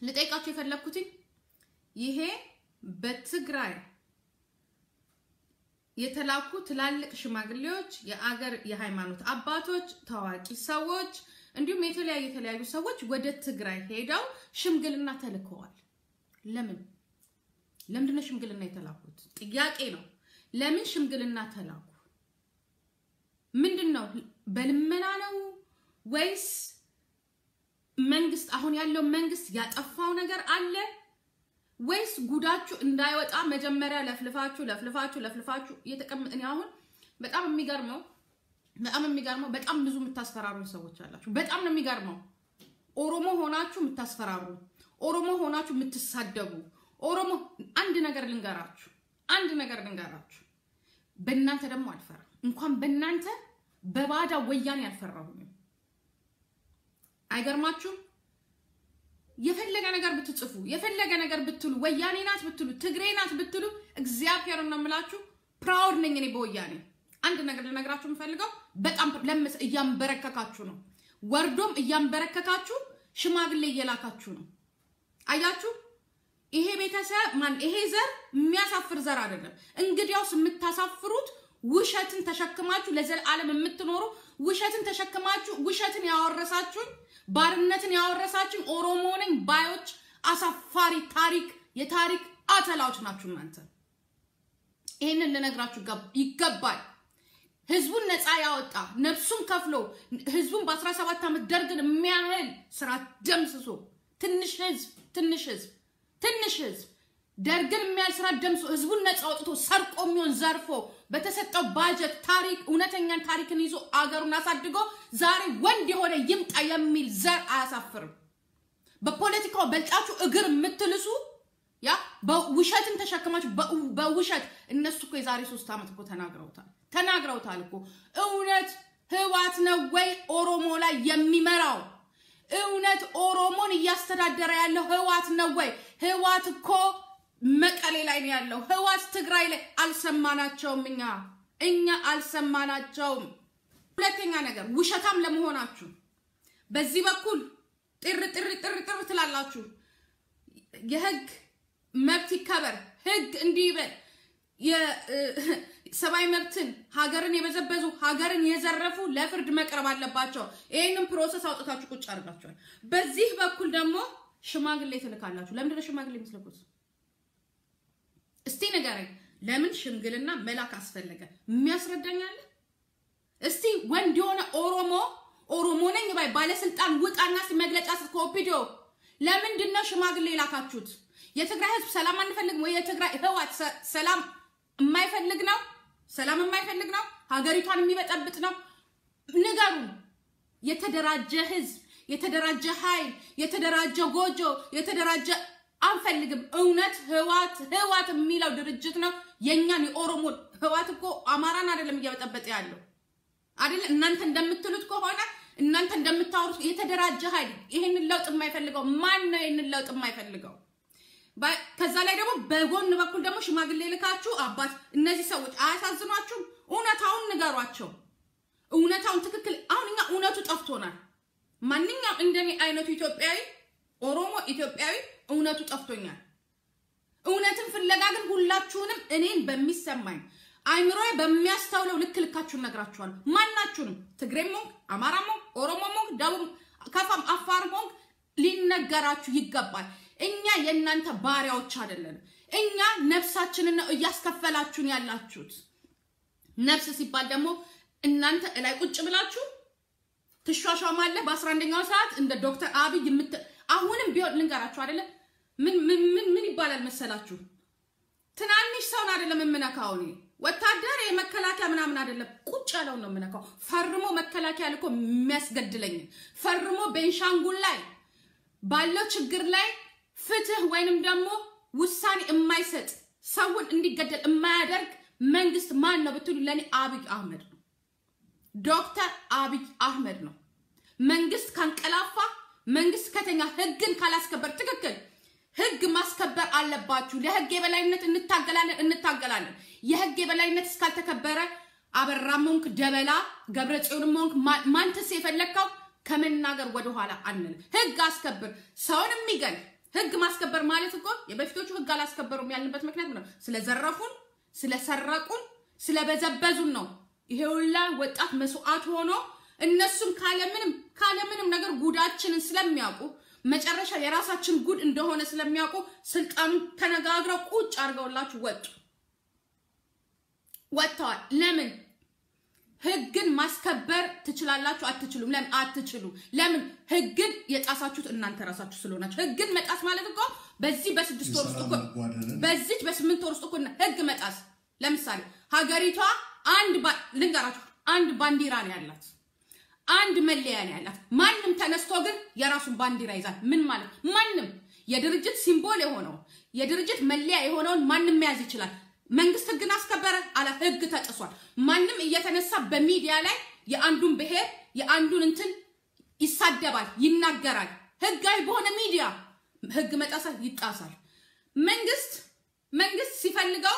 ልጠይቃችሁ የፈለግኩት ይሄ በትግራይ የተላኩ ትላልቅ ሽማግሌዎች፣ የአገር የሃይማኖት አባቶች፣ ታዋቂ ሰዎች እንዲሁም የተለያዩ የተለያዩ ሰዎች ወደ ትግራይ ሄደው ሽምግልና ተልከዋል። ለምን ለምንድን ነው ሽምግልና የተላኩት? ጥያቄ ነው። ለምን ሽምግልና ተላኩ? ምንድን ነው? በልመና ነው ወይስ መንግስት አሁን ያለው መንግስት ያጠፋው ነገር አለ ወይስ ጉዳችሁ እንዳይወጣ መጀመሪያ ለፍልፋችሁ ለፍልፋችሁ ለፍልፋችሁ እየተቀመጥ እኔ አሁን በጣም የሚገርመው በጣም የሚገርመው በጣም ብዙ የምታስፈራሩ ሰዎች አላችሁ። በጣም ነው የሚገርመው። ኦሮሞ ሆናችሁ የምታስፈራሩ፣ ኦሮሞ ሆናችሁ የምትሳደቡ፣ ኦሮሞ አንድ ነገር ልንገራችሁ፣ አንድ ነገር ልንገራችሁ። በእናንተ ደግሞ አልፈራም። እንኳን በእናንተ በባዳ ወያኔ አልፈራሁኝም። አይገርማችሁም? የፈለገ ነገር ብትጽፉ የፈለገ ነገር ብትሉ ወያኔ ናት ብትሉ ትግሬ ናት ብትሉ እግዚአብሔር ነው የምላችሁ፣ ፕራውድ ነኝ እኔ በወያኔ። አንድ ነገር ልነግራችሁ የምፈልገው በጣም ለምስ እያንበረከካችሁ ነው፣ ወርዶም እያንበረከካችሁ ሽማግሌ እየላካችሁ ነው። አያችሁ፣ ይሄ ቤተሰብ ማን ይሄ ዘር የሚያሳፍር ዘር አይደለም። እንግዲያውስ የምታሳፍሩት ውሸትን ተሸክማችሁ ለዘላለም የምትኖሩ ውሸትን ተሸክማችሁ ውሸትን ያወረሳችሁኝ ባርነትን ያወረሳችሁኝ ኦሮሞ ነኝ ባዮች አሳፋሪ ታሪክ የታሪክ አተላዎች ናችሁ እናንተ። ይህንን ልነግራችሁ ይገባል። ህዝቡን ነፃ ያወጣ ነፍሱን ከፍሎ ህዝቡን በ17 ዓመት ደርግን የሚያህል ስራ ደምስሶ ትንሽ ህዝብ ትንሽ ህዝብ ትንሽ ህዝብ ደርግን የሚያህል ስራ ደምሶ ህዝቡን ነፃ አውጥቶ ሰርቆ የሚሆን ዘርፎ በተሰጠው ባጀት ታሪክ እውነተኛን ታሪክን ይዞ አገሩን አሳድጎ ዛሬ ወንድ የሆነ ይምጣ የሚል ዘር አያሳፍርም። በፖለቲካው በልጣችሁ እግር የምትልሱ ያ በውሸትን ተሸክማችሁ በውሸት እነሱ እኮ የዛሬ ሶስት ዓመት እኮ ተናግረውታል ተናግረውታል እኮ እውነት ህዋት ነው ወይ ኦሮሞ ላይ የሚመራው? እውነት ኦሮሞን እያስተዳደረ ያለው ህዋት ነው ወይ? ህዋት እኮ መቀሌ ላይ ነው ያለው። ህዋት ትግራይ ላይ አልሰማናቸውም። እኛ እኛ አልሰማናቸውም። ሁለተኛ ነገር ውሸታም ለመሆናችሁ በዚህ በኩል ጥር ጥር ጥር ጥር ትላላችሁ። የህግ መብት ይከበር፣ ህግ እንዲህ ይበል፣ የሰብአዊ መብትን ሀገርን የበዘበዙ ሀገርን የዘረፉ ለፍርድ መቅረብ አለባቸው። ይህንን ፕሮሰስ አውጥታችሁ ቁጭ አድርጋችኋል። በዚህ በኩል ደግሞ ሽማግሌ ትልካላችሁ። ለምንድን ነው ሽማግሌ የምትልኩት? እስቲ ንገረኝ። ለምን ሽምግልና መላክ አስፈለገ? የሚያስረዳኛለ? እስቲ ወንድ የሆነ ኦሮሞ ኦሮሞ ነኝ ባይ ባለስልጣን ውጣና መግለጫ ስትኮፒዲዮ ለምንድን ነው ሽማግሌ የላካችሁት? የትግራይ ህዝብ ሰላም አንፈልግም ወይ? የትግራይ ህዋት ሰላም የማይፈልግ ነው? ሰላም የማይፈልግ ነው? ሀገሪቷን የሚበጠብጥ ነው? ንገሩን። የተደራጀ ህዝብ፣ የተደራጀ ኃይል፣ የተደራጀ ጎጆ፣ የተደራጀ አንፈልግም። እውነት ህዋት ህዋት የሚለው ድርጅት ነው የእኛን የኦሮሞ ህዋት እኮ አማራን አይደለም እየበጠበጠ ያለው አይደለ? እናንተ እንደምትሉት ከሆነ እናንተ እንደምታወሩት የተደራጀ ኃይል ይህንን ለውጥ የማይፈልገው ማን ነው? ይህንን ለውጥ የማይፈልገው ከዛ ላይ ደግሞ በጎን በኩል ደግሞ ሽማግሌ ልካችሁ አባት እነዚህ ሰዎች አያሳዝኗችሁም? እውነታውን ንገሯቸው። እውነታውን ትክክል አሁን እኛ እውነቱ ጠፍቶናል። ማንኛውም እንደኔ አይነቱ ኢትዮጵያዊ ኦሮሞ ኢትዮጵያዊ እውነቱ ጠፍቶኛል። እውነትን ፍለጋ ግን ሁላችሁንም እኔን በሚሰማኝ አይምሮ በሚያስተውለው ልክ ልካችሁን ነግራችኋለሁ። ማናችሁንም ትግሬም ሆንክ አማራም ሆንክ ኦሮሞም ሆንክ ደቡብ ከፋም አፋርም ሆንክ ሊነገራችሁ ይገባል። እኛ የእናንተ ባሪያዎች አይደለንም። እኛ ነፍሳችንን ነው እያስከፈላችሁን ያላችሁት። ነፍስ ሲባል ደግሞ እናንተ እላይ ቁጭ ብላችሁ ትሿሿማለህ። በአስራ አንደኛው ሰዓት እንደ ዶክተር አብይ የምት አሁንም ቢሆን ልንገራችሁ አይደለ ምን ምን ምን ምን ይባላል መሰላችሁ? ትናንሽ ሰውን አይደለም የምነካው እኔ ወታደር የመከላከያ ምናምን አይደለም፣ ቁጭ ያለውን ነው የምነካው። ፈርሞ መከላከያ ልኮ የሚያስገድለኝ ፈርሞ ቤንሻንጉል ላይ ባለው ችግር ላይ ፍትህ ወይንም ደግሞ ውሳኔ የማይሰጥ ሰውን እንዲገደል የማያደርግ መንግስት ማን ነው ብትሉ ለእኔ አብይ አህመድ ነው። ዶክተር አብይ አህመድ ነው። መንግስት ካንቀላፋ፣ መንግስት ከተኛ፣ ህግን ካላስከበር ትክክል ህግ ማስከበር አለባችሁ። ለህግ የበላይነት እንታገላለን እንታገላለን። የህግ የበላይነት እስካልተከበረ አበራም ሆንክ ደበላ ገብረ ጽዮንም ሆንክ ማንትስ የፈለግከው ከመናገር ወደኋላ አንልም። ህግ አስከብር። ሰውን የሚገል ህግ ማስከበር ማለት እኮ የበፊቶቹ ህግ አላስከበሩም ያልንበት ምክንያት ነው። ስለዘረፉን፣ ስለሰረቁን፣ ስለበዘበዙን ነው። ይሄ ሁላ ወጣት መስዋዕት ሆኖ እነሱም ካለምንም ካለምንም ነገር ጉዳችንን ስለሚያውቁ መጨረሻ የራሳችን ጉድ እንደሆነ ስለሚያውቁ ስልጣኑን ተነጋግረው ቁጭ አድርገውላችሁ ወጡ ወጥተዋል። ለምን ህግን ማስከበር ትችላላችሁ? አትችሉም። ለምን አትችሉ? ለምን ህግን የጣሳችሁት እናንተ ራሳችሁ ስለሆናችሁ። ህግን መጣስ ማለት እኮ በዚህ በስድስት ወር ውስጥ እኮ በዚች በስምንት ወር ውስጥ እኮ ህግ መጣስ። ለምሳሌ ሀገሪቷ አንድ ልንገራችሁ፣ አንድ ባንዲራ ነው ያላት፣ አንድ መለያ ነው ያላት። ማንም ተነስቶ ግን የራሱን ባንዲራ ይዛል። ምን ማለት ማንም የድርጅት ሲምቦል የሆነው የድርጅት መለያ የሆነውን ማንም መያዝ ይችላል። መንግስት ህግን አስከበረ አላ ህግ ተጥሷል። ማንም እየተነሳ በሚዲያ ላይ የአንዱን ብሔር የአንዱን እንትን ይሳደባል፣ ይናገራል። ህጋዊ በሆነ ሚዲያ ህግ መጣሳ ይጣሳል። መንግስት መንግስት ሲፈልገው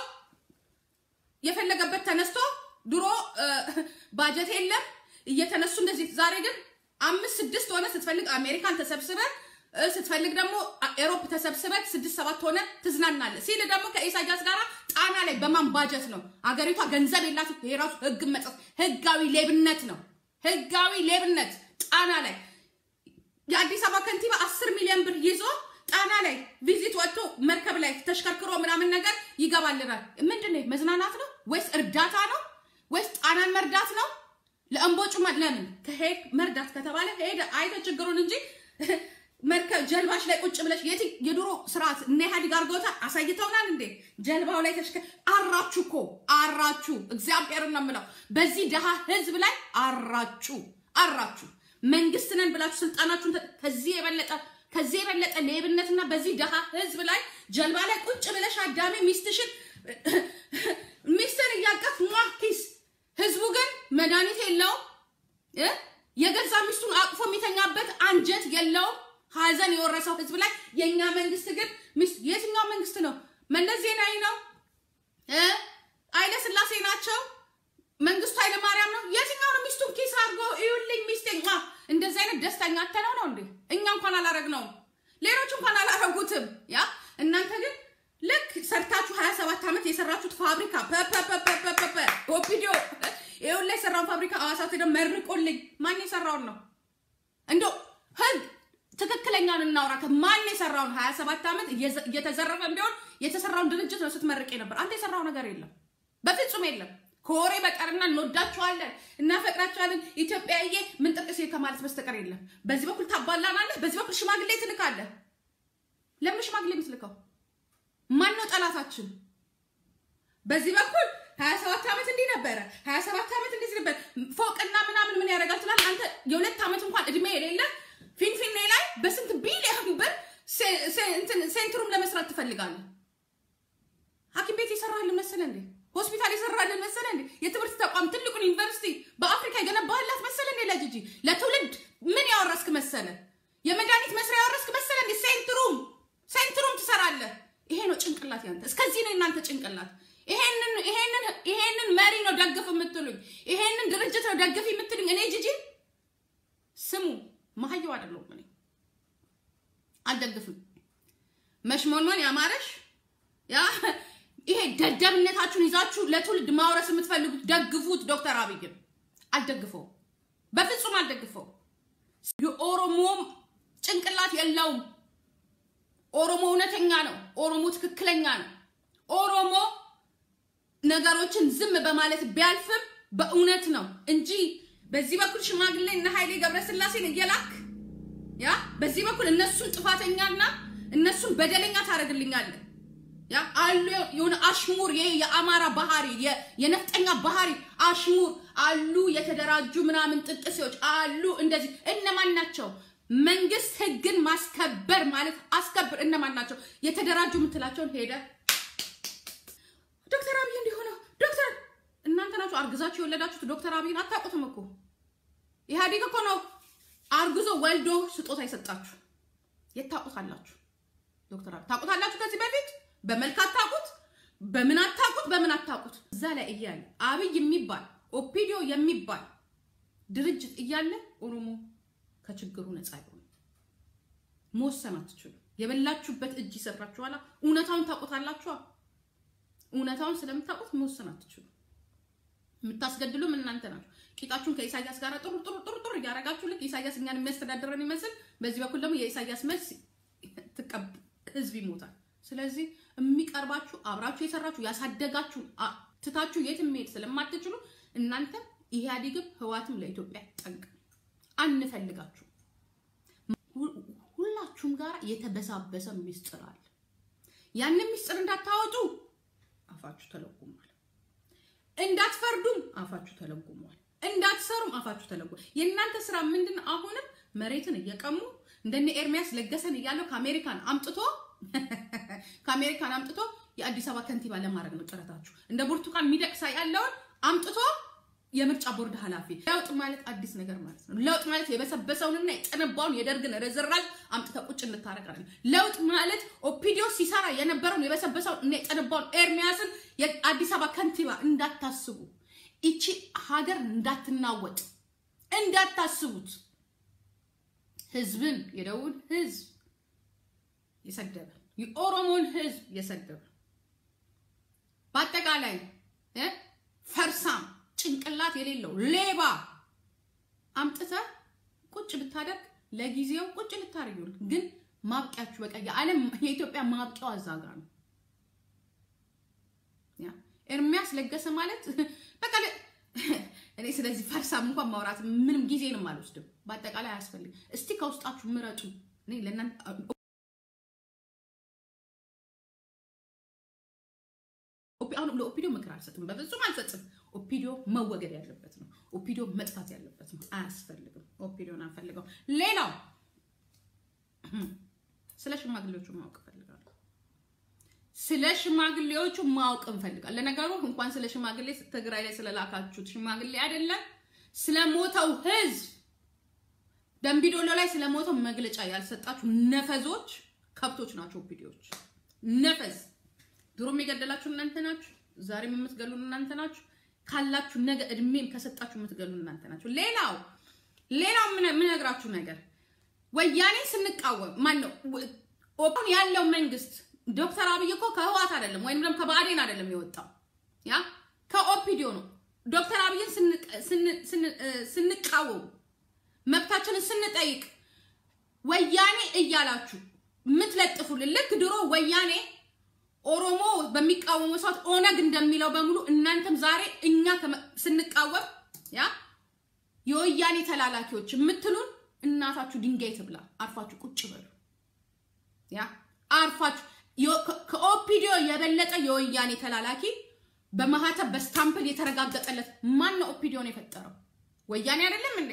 የፈለገበት ተነስቶ ድሮ ባጀት የለም እየተነሱ እንደዚህ። ዛሬ ግን አምስት ስድስት ሆነ ስትፈልግ አሜሪካን ተሰብስበ ስትፈልግ ደግሞ ኤሮፕ ተሰብስበህ ስድስት ሰባት ሆነ ትዝናናለህ ሲል ደግሞ ከኢሳያስ ጋር ጣና ላይ በማንባጀት ነው። አገሪቷ ገንዘብ የላት የራሱ ህግ መጠት ህጋዊ ሌብነት ነው። ህጋዊ ሌብነት ጣና ላይ የአዲስ አበባ ከንቲባ አስር ሚሊዮን ብር ይዞ ጣና ላይ ቪዚት ወጥቶ መርከብ ላይ ተሽከርክሮ ምናምን ነገር ይገባልናል። ምንድን ነው መዝናናት ነው ወይስ እርዳታ ነው ወይስ ጣናን መርዳት ነው? ለእምቦጩ ለምን ከሄድ መርዳት ከተባለ ሄደ አይተ ችግሩን እንጂ መርከብ ጀልባሽ ላይ ቁጭ ብለሽ የት የድሮ ስርዓት እነ ኢህአዴግ አድርገውታል፣ አሳይተውናል እንዴ? ጀልባው ላይ ተሽከ አራችሁ እኮ አራችሁ። እግዚአብሔርን ነው የምለው በዚህ ድሃ ህዝብ ላይ አራችሁ አራችሁ። መንግስት ነን ብላችሁ ስልጣናችሁን ከዚህ የበለጠ ከዚህ የበለጠ ሌብነትና በዚህ ድሃ ህዝብ ላይ ጀልባ ላይ ቁጭ ብለሽ አዳሜ ሚስትሽን ሚስትን እያቀፍ ሟ ኪስ ህዝቡ ግን መድኃኒት የለውም። የገዛ ሚስቱን አቅፎ የሚተኛበት አንጀት የለውም። ሀዘን የወረሰው ህዝብ ላይ የእኛ መንግስት ግን የትኛው መንግስት ነው? መለስ ዜናዊ ነው? ኃይለ ስላሴ ናቸው? መንግስቱ ኃይለ ማርያም ነው? የትኛው ነው? ሚስቱን ኪስ አድርጎ እዩልኝ ሚስቴ እንደዚህ አይነት ደስተኛ አተነው ነው እንዴ? እኛ እንኳን አላረግነውም፣ ሌሎች እንኳን አላረጉትም። ያ እናንተ ግን ልክ ሰርታችሁ ሀያ ሰባት ዓመት የሰራችሁት ፋብሪካ ፐፐፐፐፐ ኦፒዲዮ ይሁን ላይ የሰራውን ፋብሪካ አዋሳት ሄደው መርቆልኝ። ማን የሰራውን ነው እንደው ህግ ትክክለኛውን እናውራ። ማን የሰራውን ሀያ ሰባት ዓመት እየተዘረፈ ቢሆን የተሰራውን ድርጅት ነው ስትመርቅ ነበር። አንተ የሰራው ነገር የለም፣ በፍጹም የለም። ከወሬ በቀርና እንወዳችኋለን፣ እናፈቅራችኋለን ኢትዮጵያዬ ምን ጥቅስ ከማለት በስተቀር የለም። በዚህ በኩል ታባላናለህ፣ በዚህ በኩል ሽማግሌ ትልካለህ። ለምን ሽማግሌ የምትልከው? ማን ነው ጠላታችን? በዚህ በኩል ሀያ ሰባት ዓመት እንዲህ ነበረ፣ ሀያ ሰባት ዓመት እንደዚህ ነበር፣ ፎቅና ምናምን ምን ያደርጋል ትላለህ አንተ። የሁለት ዓመት እንኳን እድሜ የሌለ ፊንፊኔ ላይ በስንት ቢሊዮን ብር ሴንትሩም ለመስራት ትፈልጋለህ? ሐኪም ቤት ይሰራልን መሰለ እንዴ? ሆስፒታል ይሰራልን መሰለ እንዴ? የትምህርት ተቋም ትልቁን ዩኒቨርሲቲ በአፍሪካ የገነባህላት መሰለ እንዴ? ለጂጂ ለትውልድ ምን ያወረስክ መሰለ? የመድኃኒት መስሪያ ያወረስክ መሰለ እንዴ? ሴንትሩም ሴንትሩም ትሰራለህ። ይሄ ነው ጭንቅላት ያንተ። እስከዚህ ነው እናንተ ጭንቅላት። ይሄንን ይሄንን ይሄንን መሪ ነው ደግፍ የምትሉኝ፣ ይሄንን ድርጅት ነው ደግፍ የምትሉኝ። እኔ ጂጂ ስሙ መሀየው አይደለሁም። እኔ አልደግፍም። መሽሞንሞን ያማረሽ ያ ይሄ ደደብነታችሁን ይዛችሁ ለትውልድ ማውረስ የምትፈልጉት ደግፉት። ዶክተር አብይን አልደግፈው፣ በፍጹም አልደግፈው። የኦሮሞም ጭንቅላት የለውም። ኦሮሞ እውነተኛ ነው። ኦሮሞ ትክክለኛ ነው። ኦሮሞ ነገሮችን ዝም በማለት ቢያልፍም በእውነት ነው እንጂ በዚህ በኩል ሽማግሌ እና ኃይሌ ገብረስላሴን እየላክ ያ በዚህ በኩል እነሱን ጥፋተኛና እነሱን በደለኛ ታደርግልኛለህ። ያ አሉ የሆነ አሽሙር ይሄ የአማራ ባህሪ የነፍጠኛ ባህሪ አሽሙር አሉ። የተደራጁ ምናምን ጥቅሴዎች አሉ። እንደዚህ እነማን ናቸው? መንግስት ህግን ማስከበር ማለት አስከብር። እነማን ናቸው የተደራጁ የምትላቸውን ሄደ ዶክተር አብይ እንዲሆነ ዶክተር እናንተ ናችሁ አርግዛችሁ የወለዳችሁት ዶክተር አብይን አታውቁትም እኮ ኢህአዴግ እኮ ነው አርግዞ ወልዶ ስጦታ የሰጣችሁ የት ታውቁታላችሁ ዶክተር አብይ ታውቁታላችሁ ከዚህ በፊት በመልክ አታውቁት በምን አታውቁት በምን አታውቁት እዛ ላይ እያለ አብይ የሚባል ኦፒዲዮ የሚባል ድርጅት እያለ ኦሮሞ ከችግሩ ነፃ ይሆን መወሰን አትችሉ የበላችሁበት እጅ ይሰራችኋላ። እውነታውን ታውቁታላችኋ። እውነታውን ስለምታውቁት መወሰን አትችሉ። የምታስገድሉም እናንተ ናችሁ። ቂጣችሁን ከኢሳያስ ጋር ጥሩ ጥሩ ጥሩ ጥሩ እያደረጋችሁ ልክ ኢሳያስ እኛን የሚያስተዳድረን ይመስል፣ በዚህ በኩል ደግሞ የኢሳያስ መልስ ትቀብ ህዝብ ይሞታል። ስለዚህ የሚቀርባችሁ አብራችሁ የሰራችሁ ያሳደጋችሁ ትታችሁ የትም መሄድ ስለማትችሉ እናንተ ኢህአዴግም ህዋትም ለኢትዮጵያ ጠንቅ አንፈልጋችሁ። ሁላችሁም ጋር የተበሳበሰ ሚስጥር አለ። ያንን ሚስጥር እንዳታወጡ አፋችሁ ተለጉሟል። እንዳትፈርዱም አፋችሁ ተለጉሟል። እንዳትሰሩም አፋችሁ ተለጉሟል። የእናንተ ስራ ምንድን? አሁንም መሬትን እየቀሙ እንደነ ኤርሚያስ ለገሰን እያለው ከአሜሪካን አምጥቶ ከአሜሪካን አምጥቶ የአዲስ አበባ ከንቲባ ለማድረግ ነው ጥረታችሁ። እንደ ብርቱካን ሚደቅሳ ያለውን አምጥቶ የምርጫ ቦርድ ኃላፊ። ለውጥ ማለት አዲስ ነገር ማለት ነው። ለውጥ ማለት የበሰበሰውንና የጠነባውን የደርግን ርዝራዥ አምጥተ ቁጭ እንታረጋለን። ለውጥ ማለት ኦፒዲዮ ሲሰራ የነበረውን የበሰበሰውን እና የጠነባውን ኤርሚያስን የአዲስ አበባ ከንቲባ እንዳታስቡ፣ ይቺ ሀገር እንዳትናወጥ እንዳታስቡት። ህዝብን የደቡብን ህዝብ የሰደበ የኦሮሞን ህዝብ የሰደበ በአጠቃላይ ፈርሳም ጭንቅላት የሌለው ሌባ አምጥተ ቁጭ ብታደርግ ለጊዜው ቁጭ ልታደርጊው፣ ግን ማብቂያችሁ በቃ የዓለም የኢትዮጵያ ማብቂያው አዛጋ ነው። ኤርሚያስ ለገሰ ማለት በቃ እኔ ስለዚህ ፈርሳም እንኳን ማውራት ምንም ጊዜንም አልወስድም። በአጠቃላይ አያስፈልግም። እስቲ ከውስጣችሁ ምረጡ። እኔ ለእናንተ አሁን ለኦፒዲዮ ምክር አልሰጥም፣ በፍጹም አልሰጥም። ኦፒዲዮ መወገድ ያለበት ነው። ኦፒዲዮ መጥፋት ያለበት ነው። አያስፈልግም። ኦፒዲዮን አንፈልገው። ሌላው ስለ ሽማግሌዎቹ ማወቅ እፈልጋለሁ። ስለ ሽማግሌዎቹ ማወቅ እንፈልጋለን። ለነገሩ እንኳን ስለ ሽማግሌ ትግራይ ላይ ስለላካችሁት ሽማግሌ አይደለም ስለ ሞተው ህዝብ ደምቢዶሎ ላይ ስለ ሞተው መግለጫ ያልሰጣችሁ ነፈዞች ከብቶች ናቸው። ኦፒዲዮች ነፈዝ ድሮም የገደላችሁ እናንተ ናችሁ። ዛሬም የምትገሉን እናንተ ናችሁ። ካላችሁ ነገ እድሜም ከሰጣችሁ የምትገሉን እናንተ ናችሁ። ሌላው ሌላው የምነግራችሁ ነገር ወያኔ ስንቃወም ማን ነው ኦፕን ያለው መንግስት ዶክተር አብይ እኮ ከህዋት አይደለም ወይም ደግሞ ከባዕዴን አይደለም የወጣው ያ ከኦፒዲዮ ነው። ዶክተር አብይን ስንቃወም መብታችንን ስንጠይቅ ወያኔ እያላችሁ የምትለጥፉልን ልክ ድሮ ወያኔ ኦሮሞ በሚቃወሙ ሰዓት ኦነግ እንደሚለው በሙሉ እናንተም ዛሬ እኛ ስንቃወም ያ የወያኔ ተላላኪዎች የምትሉን እናታችሁ ድንጋይ ትብላ። አርፋችሁ ቁጭ በሉ። ያ አርፋችሁ ከኦፒዲዮ የበለጠ የወያኔ ተላላኪ በማህተብ በስታምፕል የተረጋገጠለት ማን ነው? ኦፒዲዮን የፈጠረው ወያኔ አይደለም እንዴ?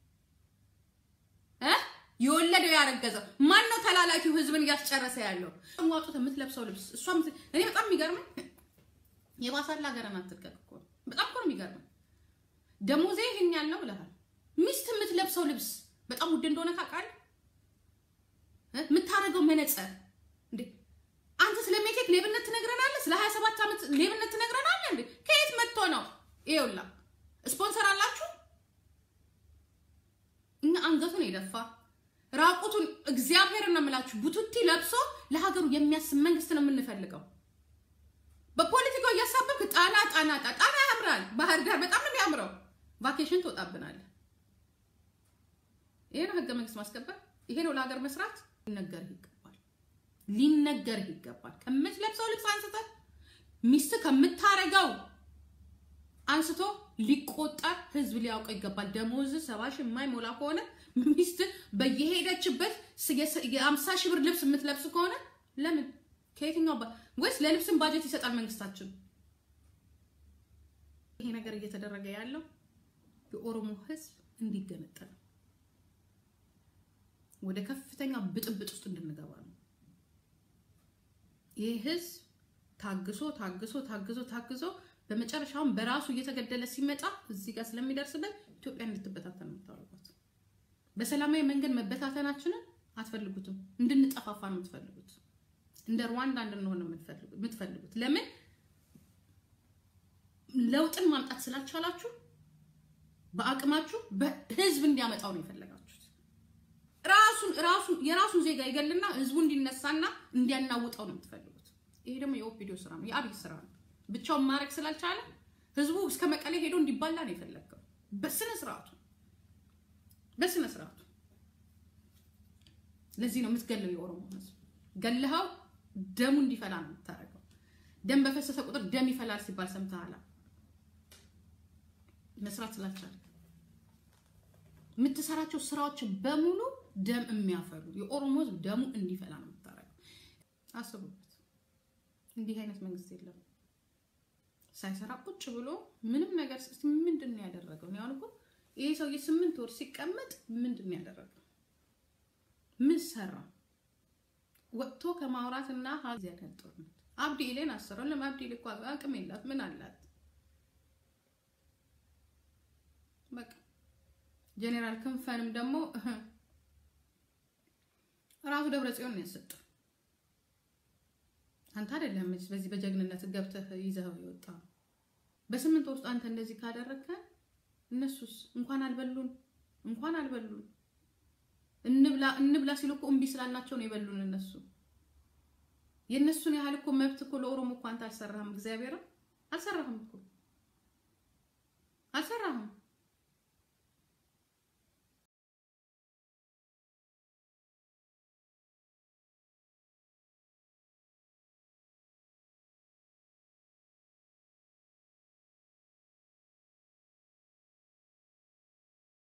የወለደው ያረገዘው ማን ነው? ተላላኪው ህዝብን እያስጨረሰ ያለው ዋጡት። የምትለብሰው ልብስ እሷ እኔ በጣም የሚገርመኝ የባሳላ ሀገርን አትልቀቅ እኮ በጣም እኮ ነው የሚገርመኝ። ደሞዜ ይህን ያህል ነው ብለሃል። ሚስት የምትለብሰው ልብስ በጣም ውድ እንደሆነ ታውቃለህ። የምታደርገው መነጽር እንዴ አንተ ስለ ሜቴክ ሌብነት ትነግረናለህ? ስለ 27 ዓመት ሌብነት ትነግረናለህ እንዴ? ከየት መጥቶ ነው? ይኸውላ ስፖንሰር አላችሁ። እኛ አንገቱን የደፋ ራቁቱን እግዚአብሔር ነው የምላችሁ ቡቱቲ ለብሶ ለሀገሩ የሚያስብ መንግስት ነው የምንፈልገው። በፖለቲካው እያሳበብክ ጣና ጣና ጣና ያምራል። ባህር ዳር በጣም ነው የሚያምረው። ቫኬሽን ትወጣብናለህ። ይሄ ነው ህገ መንግስት ማስከበር። ይሄ ነው ለሀገር መስራት። ሊነገርህ ይገባል፣ ሊነገርህ ይገባል። ከምትለብሰው ልብስ አንስተህ ሚስት ከምታረገው አንስቶ ሊቆጠር ህዝብ ሊያውቀው ይገባል። ደሞዝ ሰባ ሺህ የማይሞላ ከሆነ ሚስት በየሄደችበት የአምሳ ሺህ ብር ልብስ የምትለብስ ከሆነ ለምን ከየትኛው ወይስ ለልብስን ባጀት ይሰጣል መንግስታችን? ይሄ ነገር እየተደረገ ያለው የኦሮሞ ህዝብ እንዲገነጠል ወደ ከፍተኛ ብጥብጥ ውስጥ እንድንገባ ነው። ይህ ህዝብ ታግሶ ታግሶ ታግሶ ታግሶ በመጨረሻውን በራሱ እየተገደለ ሲመጣ እዚህ ጋር ስለሚደርስበት ኢትዮጵያ እንድትበታተን የምታደርጓት በሰላማዊ መንገድ መበታተናችንን አትፈልጉትም። እንድንጠፋፋ ነው የምትፈልጉት። እንደ ሩዋንዳ እንድንሆን ነው የምትፈልጉት። ለምን ለውጥን ማምጣት ስላልቻላችሁ በአቅማችሁ በህዝብ እንዲያመጣው ነው የፈለጋችሁት። ራሱን ራሱን የራሱን ዜጋ ይገልና ህዝቡ እንዲነሳና እንዲያናውጠው ነው የምትፈልጉት። ይሄ ደግሞ የኦፒዲዮ ስራ ነው፣ የአብይ ስራ ነው። ብቻውን ማድረግ ስላልቻለ ህዝቡ እስከ መቀሌ ሄዶ እንዲባላ ነው የፈለገው። በስነ ስርዓቱ በስነ ስርዓቱ። ለዚህ ነው የምትገለው የኦሮሞ ህዝብ። ገልሃው ደሙ እንዲፈላ ነው የምታደርገው። ደም በፈሰሰ ቁጥር ደም ይፈላል ሲባል ሰምተሃል። መስራት ስላልቻለ የምትሰራቸው ስራዎች በሙሉ ደም የሚያፈሉ የኦሮሞ ህዝብ ደሙ እንዲፈላ ነው የምታደርገው። አስቡበት። እንዲህ አይነት መንግስት የለም። ሳይሰራ ቁጭ ብሎ ምንም ነገር ምንድን ነው ያደረገው? እኔ አሁን እኮ ይሄ ሰውዬ ስምንት ወር ሲቀመጥ ምንድን ነው ያደረገው? ምን ሰራ? ወጥቶ ከማውራትና ሀዚያ ቀን ጦርነት አብዲ ኢሌን አሰረው። ለም አብዲ ኢሌ እኮ አቅም የላት ምን አላት? በቃ ጄኔራል ክንፈንም ደግሞ ራሱ ደብረ ጽዮን ነው ያሰጠው። አንተ አይደለም በዚህ በጀግንነት ገብተህ ይዘኸው የወጣ በስምንት ውስጥ አንተ እንደዚህ ካደረግከ እነሱስ እንኳን አልበሉን እንኳን አልበሉን እንብላ እንብላ ሲሉ እኮ እምቢ ስላልናቸው ነው የበሉን። እነሱ የእነሱን ያህል እኮ መብት እኮ ለኦሮሞ እኮ አንተ አልሰራህም። እግዚአብሔር አልሰራህም እኮ አልሰራህም።